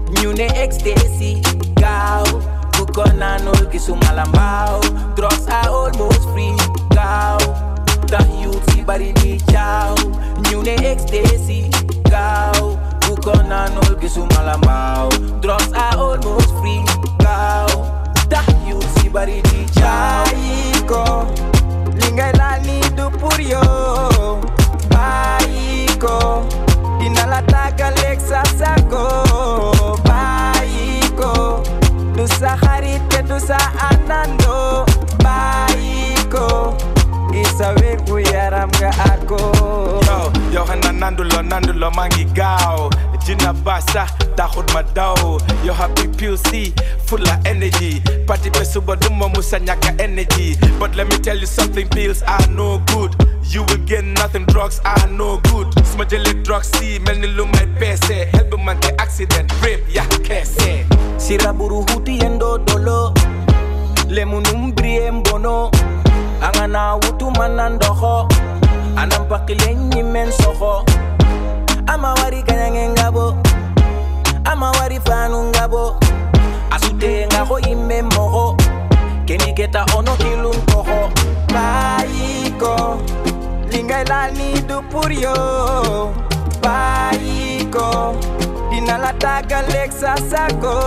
ñu ne ecstasy gaaw bu ko naanul gisuma la mbaaw drugs are almost free gaaw tax youth si bari di caaw ñu ne ecstasy gaaw bu ko naanul gisuma la mbaaw drugs are almost free gaaw tax youth si bari di caaw bàyyi ko li ngay laal ni du pour yow bàyyi ko dina la tàggaleeg sa sago bàyyi ko du sa xarit te du sa àndandoo bàyyi ko ngir sa wér gu yaram nga àggo yo yow xanaa nanduloo nanduloo maa ngi gaaw jina basa taxut ma daw yo happy PUC full of energy party be suba duma musa ñàkka energy but let me tell you something pills are no good you will get nothing drugs are no good suma jëlee drugs si mel ni lu may peese help bi man ke accident rape ya keese siraburu huti yendo dolo lemunum brie mbono angana wutu manandoho anampakile nyimen soho ama wari kanyange ngabo ama wari fanu ngabo asute ngaho ime moho keni keta ono kilun koho bayiko lingaila ni du pour yo bayiko dina la tàggaleeg sa sago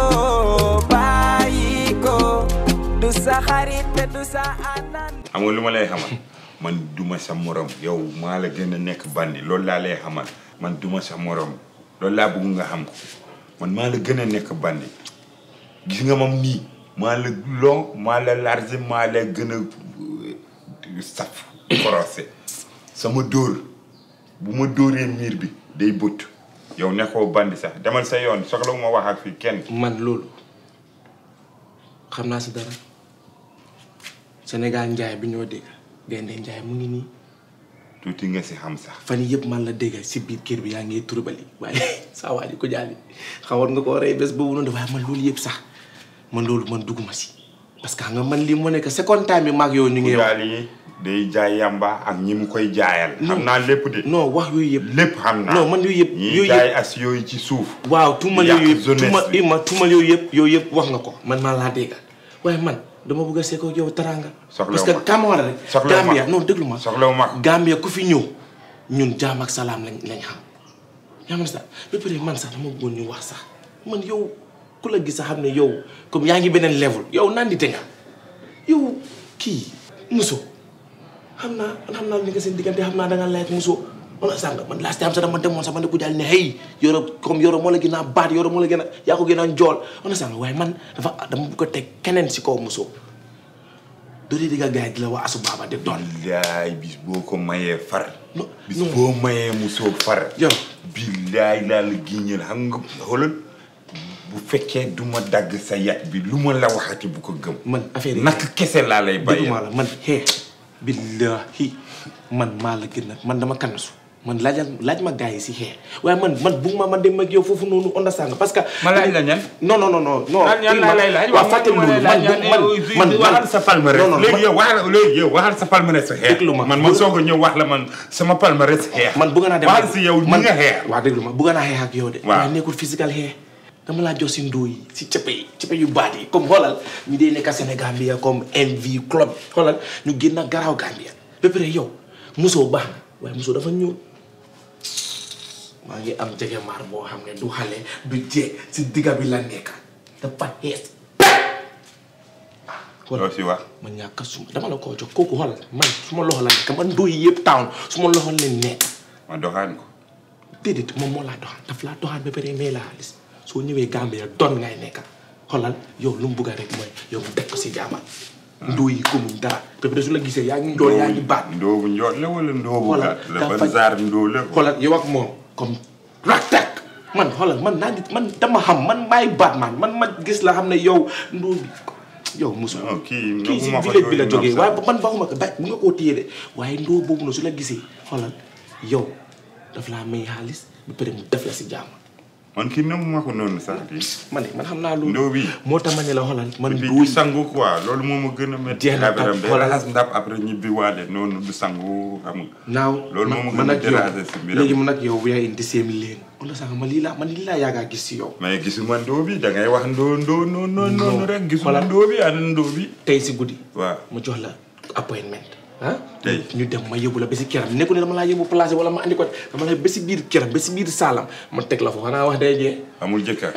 bayiko du sa xarit te du sa anan xam nga lu ma lay xamal man duma sa morom yow maa la gën a nekk bandi loolu laa lay xamal man duma sa morom loolu laa bëgg nga xam ko man maa la gën a nekk bandi gis nga moom nii maa la long maa la large maa la gën a euh, saf korosé sama dóor bu ma dóoree miir bi day bëtt yow nekkoo bandi sax demal sa yoon soxla ma wax ak fii kenn man loolu xam naa si dara Sénégal njaay bi ñoo dégg gaynde njaay mu ngi nii tuuti nga si xam sax fan yii yëpp man la dégg si biir kër bi yaa ngi turbali waaye saa waa ji ko jaali xawoon nga koo rey bés boobu noonu waaye man loolu yëpp sax man loolu man dugguma si parce que xam nga man lii moo nekk second time bi maag yow ñu ngi wax daal yi day jaay yamba ak ñi mu koy jaayal xam naa lépp de non wax yooyu yëpp lépp xam naa non man yooyu yëpp ñi yooyu jaay yëpp as yooyu ci suuf waaw tuumal yàq yooyu yëpp jeunesse tuuma bi. ima tuumal yooyu yëpp yooyu yëpp wax nga ko man maa laa dégg waaye man dama bëgg a seekoo yow taranga Soxlawu parce que ma. kam war a rek Soxlawu ma. Gambia non déglu ma soxlawu ma Gambia ku fi ñëw ñun jaam ak salaam lañ lañ xam yaa ma sax ba pare man sax dama bëggoon ñu wax sax man yow ku la gis sax xam ne yow comme yaa ngi beneen level yow naan di te nga yow kii muso xam naa man xam naa li nga seen diggante xam naa da nga layet muso on sànq man last time sax dama demoon sax man ne ku jàll ne hey yoro comme yoro moo la gën a baat yoro moo la gën a yaa ko gën a njool on sànq waaye man dafa dama bëgg a teg keneen si kaw muso doo dee digga gars yi di la waa asu baaba de doon billaay bis boo ko mayee far Non, bis non. boo mayee musoo far yow billaay laa la giñal xam nga xoolal bu fekkee du ma dagg sa yat bi lu ma la waxati bu ko gëm man affaire yi nak kese laa lay bàyyi dégguma la man xee billahi man maa la gën a man dama kanasu man laajal laaj ma gars yi si xee waaye man man bugg ma man dem ak yow foofu noonu understand nga parce que ma laaj la ñan. non non non non non lan ñan laa lay laaj waaw fàttali ma loolu lay man laaj man man man waxal sa palmarès non non léegi yow waxal léegi yow waxal sa palmarès sa xeex Déglu ma. man ma soog a ñëw wax la man sama palmarès xeex man bëgg naa dem waxal si yow ni man nga xeex waaw déglu ma bëgg naa xeex ak yow de Waaw. waaye nekkul physical xeex dama laa jox si ndóo yi si cëppe yi cëppe yu baat yi comme xoolal ñu dee nekk Sénégal bi comme MV club xoolal ñu génn garaaw Gambia ba pare yow musoo baax na waaye musoo dafa ñuul maa ngi am jege maar boo xam ne du xale du jeeg si digga bi la nekk dafa xees loo si wax man ñàkk suma dama la koo jox kooku xoolal man suma loxo la nekk man ndóo yi yëpp town suma loxo leen nekk ma doxaan ko déedéet moom moo laa doxaan daf laa doxaan ba pare may la xaalis soo ñëwee Gambia doon ngay nekka xoolal yow lu mu bugg rek mooy yow mu def ko si jaamal ndoo yi gëmuñ dara ba pare su la gisee yaa ngi njool yaa ngi baat ndoobu njool la wala ndoobu xoolal gàtt la dafa ban zaar ndoo la xoolal yow ak moom comme raktak man xoolal man naa ngi man dama xam man maay baat man man ma gis la xam ne yow ndoo bi yow musu non kii kii si ma fa village bi la yooyu jógee noonu waaye sax. man baxuma ko ba bu nga koo téye de waaye ndoo boobu noonu su la gisee xoolal yow daf laa may xaalis ba pare mu def la si jàmm man kii nam ma ko noonu sax di man man xam naa loolu ndóo bi moo tax ma ne la xoolal man di duuy sangu quoi loolu moo ma gën a métti Jeex na affaire am tàkk, day xoolal. raxas ndab après ñibbi waale noonu du sangu xam nga naaw loolu moo ma man gën a ak yow déranger si mbiram. léegi man ak yow we are in the same lane wala sax man lii laa man lii laa yaagaa gis si yow mais gisuma ndóo bi da ngay wax ndóo ndóo ndóo ndóo noonu rek gisuma Xoolal. ndóo bi ana ndóo bi tey si guddi waaw ma jox la appointment ah Tey. ñu dem ma yóbbu la ba si këram nekku ne dama laa yóbbu placé wala ma andi ko dama la ba si biir këram ba si biir saalam ma teg la foofu xanaa wax day jee amul jëkkër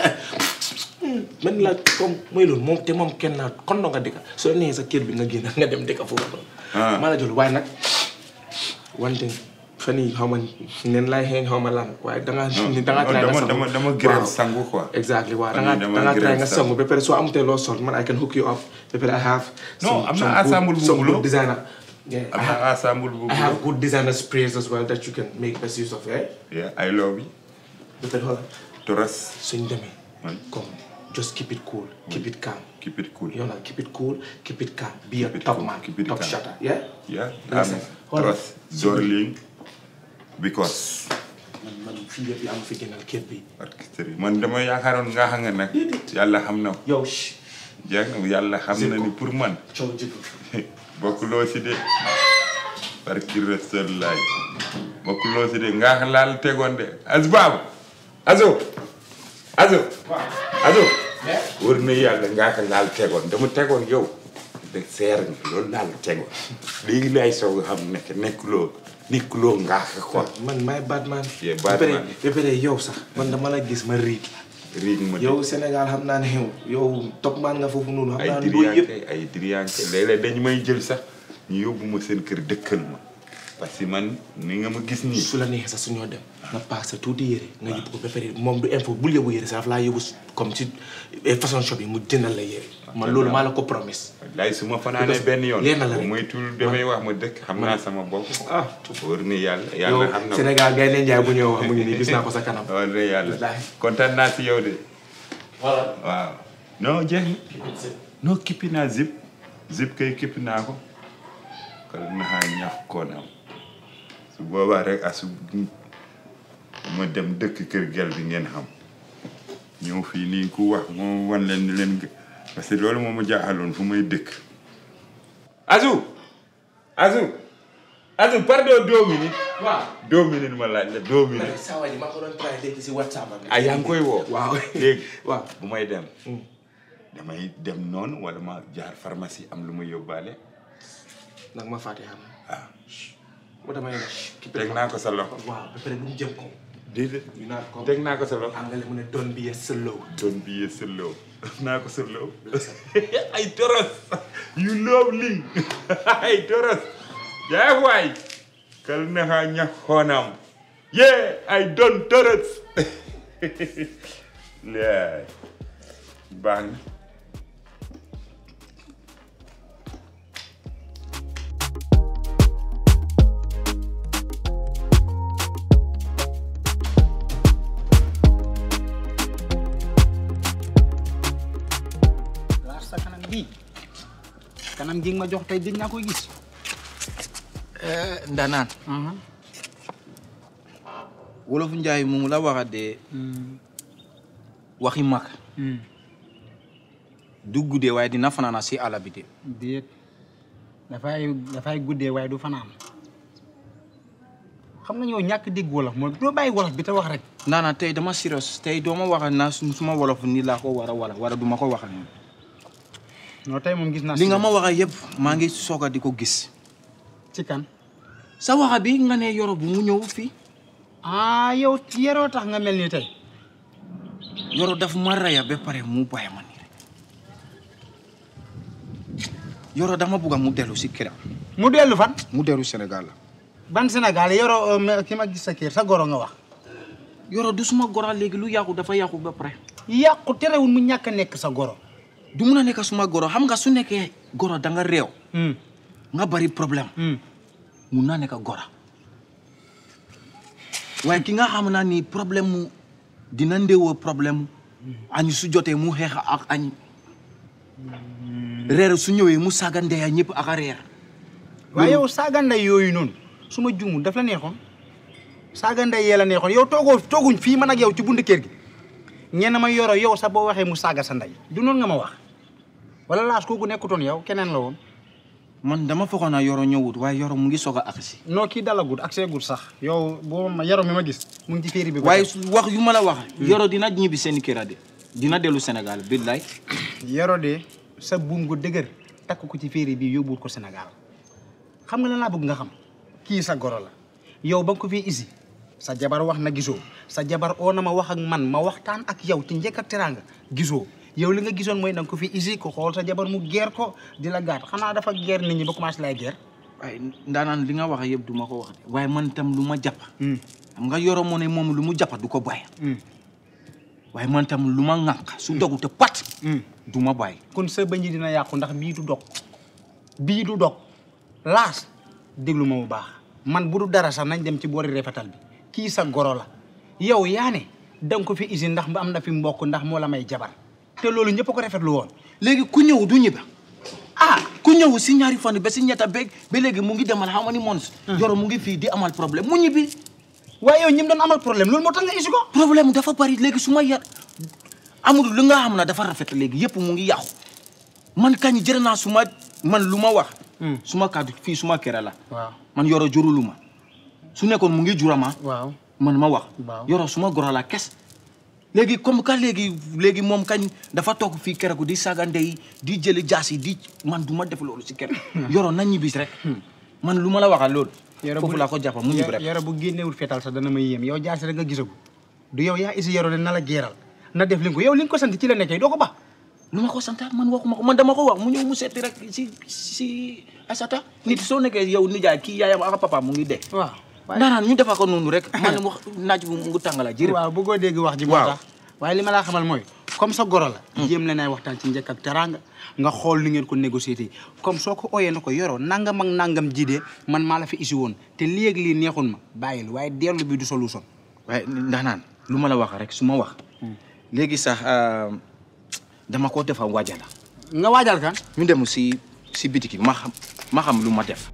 man la comme mooy loolu moom te moom kenn naa kon nga dëkka soo nee sa kër bi nga génn nga dem dëkka foofu noonu Ah. maa la jël waaye nag wante fan yii xaw ma nen laay xeeñ xaw ma lan waaye dangaa dangaa try nga dama sangu. dama dama grève Waaw. sangu quoi exactly waaw Fan dangaa yii dama dangaa try grève nga sangu. sangu ba pare soo amutee loo sol man I can hook you up ba pare I have Non, some- am na some good- ensemble bu some bulo. good designer yeah, am I have- na ensemble bu I have good designer sprays as well that you can make best use of eh yeah I love you ba pare xoolal toras suñ demee Oui. comme just keep it cool keep it calm keep it cool yow nag keep it cool keep it calm be a Keep it top cool, man keep it top calm. shutter yeah yeah Listen, am hold on. toras darling because man man fii yëpp yaa ma fi gënal kër bi orchestre man dama yaakaaroon nga xam nga nag yàlla xam na ko yow shh jeex na yàlla xam na ni pour man coow jiblu bokkuloo si de barki restel laay bokkuloo si de nga xam laal tegoon de asbaabu azo azo azo wër na yàlla nga xam laal tegoon dama tegoon yow de seer nga loolu laal tegoon léegi laay soog a xam nekk nekkuloo nekkuloo nga xam quoi man maay Batman Yeah, ba pare Batman. ba pare yow sax man dama la gis ma riig riig ma de yow Sénégal xam naa ne yow yow top man nga foofu noonu xam ay naa ne booy yëpp diriyanke ay diriyanke léeg-léeg dañu may jël sax ñu yóbbu ma seen kër dëkkal ma parce que man ni nga ma gis nii su la neexee sax suñoo dem nga paak sa tuuti yére nga yóbbu ko ba pare moom du info bul yóbbu yére sax daf laa yóbbu si- comme si eh, façon shop yi mu jëndal la yére man loolu maa la ko promise laay su ma fanaanee benn yoon Leer na la bu rek. muy tul damay wax ma dëkk xam naa sama bopp ah wóor na yàlla yow yàlla xam na ko Sénégal gay leen jaay bu ñëw wax mu ngi nii gis naa ko sa kanam wóor na yàlla Wallaahi. kontaan naa si yow de voilà waaw non jeex na non kippi naa zip zip kay kippi naa ko kal naxaa ñax koonam su boobaa rek asu ma dem dëkk kër gel bi ngeen xam ñëw fii nii ku wax moo wan leen ni leen gë- parce que loolu moo ma jaaxaloon fu may dëkk asu asu asu pardon deux minutes waaw deux minutes ma laaj la deux minutes saa waay ji maa ko doon try léegi si WhatsApp am ah yaa ngi koy woo waaw léegi waaw bu may dem damay dem noonu wala ma jaar pharmacie am lu ma yóbbaale nag ma fàtte xam ah moo damay ne ki teg naa ko sa loxo waaw ba pare bu mu jëm ko déedéet ñu naan ko teg naa ko sa loxo angale mu ne doon bi ye slow doon billet sëlloo naa ko sëlloo ay toros you love ling ay toros jaay waay kal naxa ñax xoonam yee ay doon toros laay baax na laar sa kanam bii kanam gi nga ma jox tey gëj naa koy gis. ndanaan wolof njaay mu la waxa de waxi mag du guddee waaye dina fanaana si àll bi de déet dafay dafay guddee waaye du fanaan xam nga ñoo ñàkk dégg wolof mooy doo bàyyi wolof bi te wax rek. naana tey dama serious tey dooma waxa naa su- suma wolof ni laa ko war a wala wala duma ko waxa nii non tey moom gis naa. li nga ma waxa yëpp maa ngi soog a di ko gis ci kan. sa waxa bi nga ne yoro bu mu ñëw fii ah yow yeroo tax nga mel ni tey. yoro daf ma raya ba pare mu bàyyi ma nii rek yoro dama bugga mu dellu si këram mu dellu fan. mu dellu Sénégal la ban Sénégal yoroo ki ma gis sa kër sa goro nga wax. yoro du suma gora léegi lu yàqu dafa yàqu ba pare yàqu terewul mu ñàkk a nekk sa goro. du mun a nekk suma goro xam nga su nekkee goro da nga réew Hmm, nga bari problème hmm. mun naa nekk gora waaye ki nga xam naa ni problème mu dina ndéwoo problème mu añ su jotee mu xeex ak añ reer su ñëwee mu saaga ndeya ñëpp ak a reer waaye yow saaga ndey yooyu noonu su ma juumul daf la neexoon saaga ndey yee la neexoon yow toogoo tooguñ fii man ak yow ci buntu kër gi ñenn ma yoro yow sax boo waxee mu saaga sa ndey du noonu nga ma wax wala laas kooku nekkutoon yow keneen la woon man dama foogoon naa yoro ñëwut waaye yoro mu ngi soog a agsi non kii dalagut ak seegut sax yow boo ma yoro mi ma gis mu ngi ci féeri bi ba waaye tey. su- wax yu ma la wax yoro dina ñibbi seen kër de dina dellu Sénégal billaay yoro de sa buum gu dëgër takk ko ci féeri bi yóbbuwut ko Sénégal xam nga lan laa bëgg nga xam kii sa goro la yow ba nga ko fii isi sa jabar wax na gisoo sa jabar oo na ma wax ak man ma waxtaan ak yow ci njëkk ak teraanga gisoo yow li nga gisoon mooy da nga ko fi isi ko xool sa jabar mu geer ko di la gaat xanaa dafa geer nit ñi ba commencé lay geer waaye ndaanaan li nga wax yëpp du ma ko wax de waaye man tam lu ma jàpp xam nga yoro moo ne moom lu mu jàpp du ko bàyyi waaye man tam lu ma ŋànk su dogu te pat du ma bàyyi kon sa bëñ yi dina yàqu ndax bii du dog bii du dog laas déglu ma bu baax man bu du dara sax nañ dem ci boori rafetal bi kii sa goro la yow yaa ne da nga ko fi isi ndax am na fi mbokk ndax moo la may jabar te loolu ñëpp a ko rafetlu woon léegi ku ñëw du ñibba ah ku ñëw si ñaari fan ba si ñetta beeg ba léegi mu ngi demal how many months yoro mu ngi fii di amal problème mu ñibbi waaye yow ñim doon amal problème loolu moo tax nga isi ko problème dafa bari léegi su ma yar amul lu nga xam ne dafa rafet léegi yëpp mu ngi yàqu man kañ jërë naa su ma man lu ma wax su ma kàddu fii su ma kere la waaw man yoro jurulu ma su nekkoon mu ngi jurama waaw man ma wax Waaw. yoro suma goro la kes léegi comme que léegi léegi moom kañ dafa toog fii keroog di saaga ndey di jëli jaas yi di man du ma def loolu si kër yoro na ñibbis rek man lu ma la waxal loolu foofu laa ko jàppa mu ñibbi rek yoro bu génnewul fetal sax dana ma yéem yow jaasi rek nga gisagu du yow yaa isi yoro ne na la geeral na def li nga ko yow li nga ko sant ci la nekkee doo ko ba lu ma ko santa man waxuma ko man dama ko wax mu ñëw mu seeti rek si si Aïssata nit soo nekkee yow nijaay kii yaayam ak papa mu ngi dee waaw ndaanaan ñu defa ko noonu rek man wax naaj bu mu ngi tàngala jërë waaw bëggoo dégg wax ji moo Waaw. tax waaye li ma laa xamal mooy comme sa goro la jéem leen ay waxtaan ci njëkk ak teraanga nga xool ni ngeen ko négocier comme soo ko ooyee na ko yoroo nangam ak nangam ji de man maa la fi isi woon te léegi lii neexul ma bàyyil waaye dellu bi du solution waaye ndaanaan lu ma la wax rek su ma wax léegi sax dama ko defa waajala nga waajal kan ñu dem si si bitiki ma xam ma xam lu ma def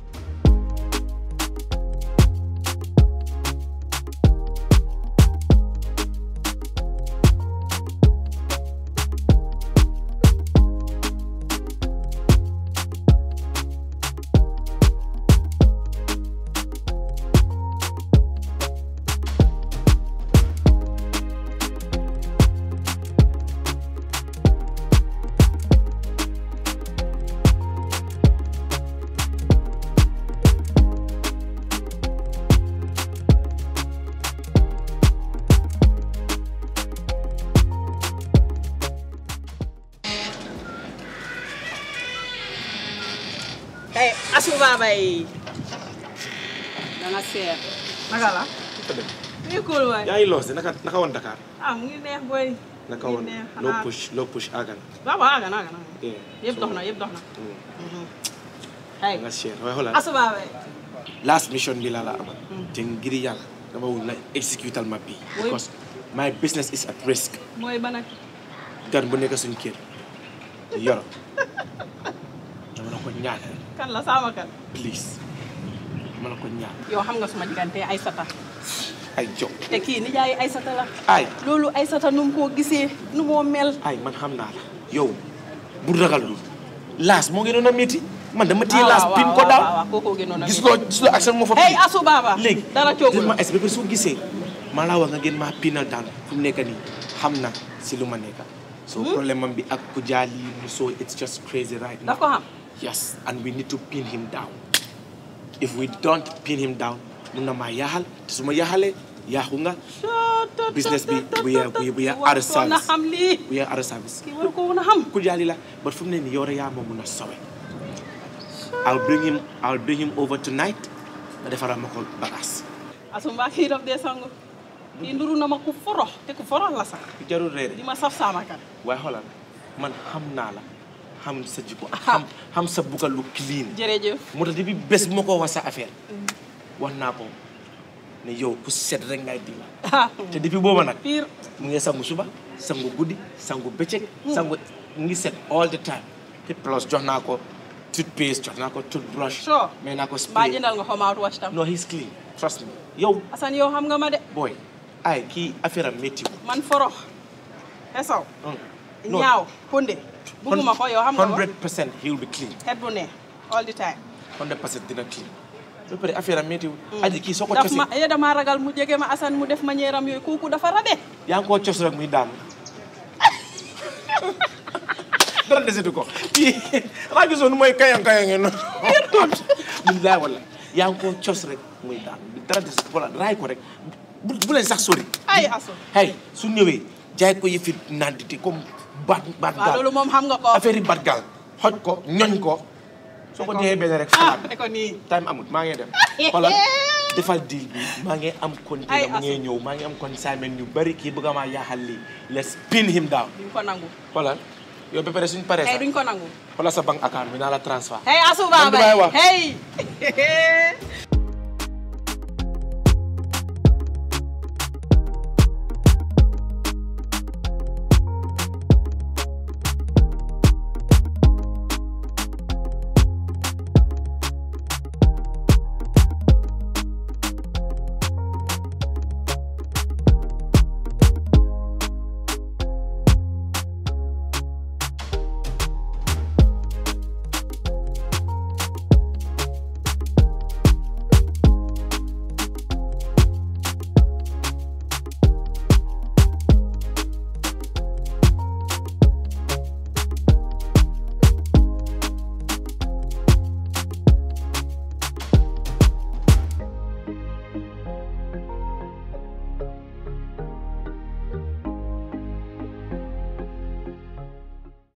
Hey, asu babay. Danga seet. Naka la? Muy cool waay. yaa ngi loos de naka naka woon Dakar Ah, mu ngi neex boy. naka Mu woon ngi neex, loo xanaa- push loo push àggal Waaw waaw, aga na, aga na. Yeah. Yëpp dox na, yëpp dox na. Hey, nga share waaye xoolal asu babay. last mission bi laa la amal te ngir yàlla dama wul na executal ma bi Oui. because my business is at risk Mooy ban ak gan bu nekk suñ kër yoro dama la ko ñaan kan la sama kan. please dama la ko ñaan Yow xam nga suma diggante Aysata. ay jox Te kii nijaay Aysata la. ay Loolu Aysata nu mu koo gisee, nu moo mel. ay man xam naa la yow bu ragal lu laas moo ngi doon a métti man dama téye Ah, laas waaw, pin waaw, ko waaw, daaw waaw, kookoo gënoon a gis métti. loo gis loo action moo fa Hey, pin. asu baba. léegi Dara coogul. ma es ba soo gisee maa laa wax nga gën maa pinal daan fu mu nekk nii xam na si lu ma nekk so problème am bi ak ku jaali mu so it's just crazy right now Daf ko xam. yes and we need to pin him down if we don't pin him down mun na maa yaaxal te su ma yaaxalee yaaxu nga business bi we are we we are out of War na service xam lii. we are out of service Kii war ko woon a xam. ku jaali la but fu mu ne nii yow rek yaa ma mun a sowe I'll bring him I'll bring him over tonight nga defaral ma ko bagaas asu mbaa kii daf dee sangu. Kii nduru na ma ku forox te ku forox la sax. jarul reere di ma saf sama kan. waaye xoolal man xam naa la xam sa jikko xam xam sa bugga lu clean jërëjëf. moo tax depuis bés bu ma ko wax sa affaire wax naa ko ne yow ku set rek ngay di ah te depuis booba nag pire. mu ngi sangu suba sangu guddi sangu bëccëg sangu mu ngi set all the time te plus jox naa ko toothpaste jox naa ko toothbrush Sure. mais naa ko mbaa spray jëndal nga ko mouthwash tam. no he's clean trust me yow Assane yow xam nga ma de. boy ay kii affaire am métti man forox xesaw No. ñaaw hunde bugguma ko yow xam nga ko 100% he will be clean xet bu ne all the time 100% dina clean ba pare affaire am météo aji kii soo ko daf cosee ma eh dama ragal mu jege ma Assane mu def ma ñeeram yooyu kooku dafa rabe yaa ngi koo cos rek muy daanu dara desetu ko kii xanaa gisoo nu mooy kayang kayang noonu billaay wala yaa ngi koo cos rek muy daanu dara desetu ko la raay ko rek bu bu leen sax sori ay asu hey su ñëwee jaay ko yëfi nandite comme baat baat waaw gaal loolu moom xam nga ko affaire yi baat gaal xoj ko ñoñ ko soo ko joxee benn rek ah falaat ne ko nii time amut maa ngi dem xoolal defal deal bi maa ngi am container Ay, mu ngi Assane. ñëw maa ngi am consignment yu bari kii bëgg maa yaaxal lii let's pin him down duñ ko nangu xoolal yow ba pare suñ paree hey sax duñ ko nangu xoolal sa bank account bi naa la transfert hey asu Man du may baabay wax. hey